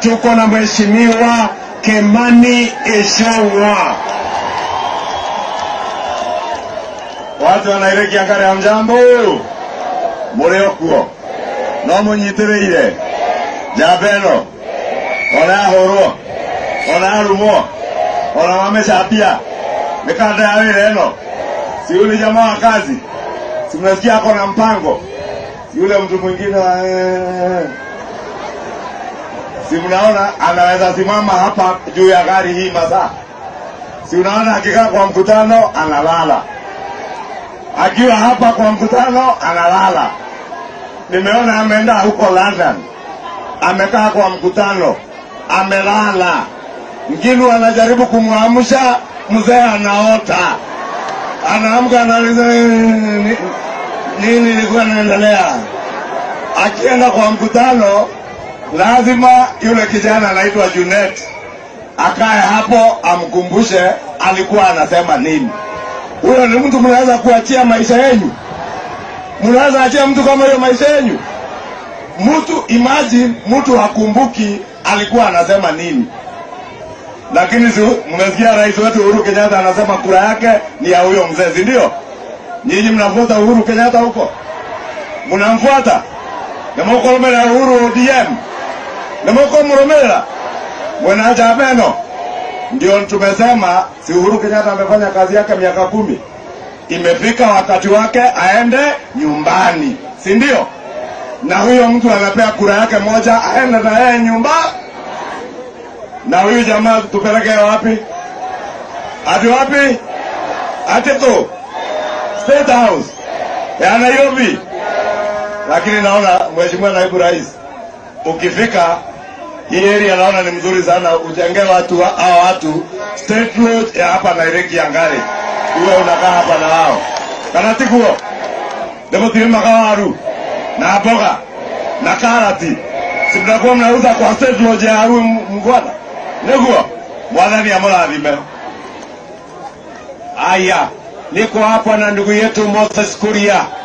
tuko na mheshimiwa Kemani Ichung'wa. Watu wa Nairobi Kiangare hamjambo, muri okuo no munyitiriire njamba ĩno ona yahũrwo ona yarumwo ona wamecambia mikanda ya wĩra ĩno si yule jamaa wa kazi si mnasikia ako na mpango si yule mtu mwingine wa si mnaona anaweza simama hapa juu ya gari hii masaa si unaona akikaa kwa mkutano analala akiwa hapa kwa mkutano analala nimeona ameenda huko london amekaa kwa mkutano amelala nginu anajaribu kumwamsha mzee anaota anaamka anauliza "Nini- nini ilikuwa inaendelea akienda kwa mkutano lazima yule kijana anaitwa Junet akae hapo amkumbushe alikuwa anasema nini. Huyo ni mtu mnaweza kuachia maisha yenyu, mnaweza achia mtu kama hiyo maisha yenyu. Mtu imagine, mtu hakumbuki alikuwa anasema nini, lakini si mmesikia rais wetu Uhuru Kenyatta anasema kura yake ni ya huyo mzee, si ndio? Nyinyi mnafuata Uhuru Kenyatta huko, mnamfuata namukoromera Uhuru ODM namukomurumira mwena Jabeno. Ndio tumesema si Uhuru Kenyatta amefanya kazi yake miaka kumi, imefika wakati wake aende nyumbani, si ndio? Na huyo mtu anapea kura yake moja, aende na yeye nyumba. Na huyu jamaa tupeleke wapi? Hadi wapi? Hadi tu State House ya Nairobi lakini naona mheshimiwa naibu rais ukifika hii area naona ni mzuri sana ujenge watu wa- hao watu state road ya hapa Nairobi Kiangare uwe unakaa hapa na wao kana tiguo ndipo tilima waru na mboga na karati si mnakuwa mnauza kwa state road ya Aru mgwana niguo mwathani amurathime Aya, niko hapa na ndugu yetu Moses Kuria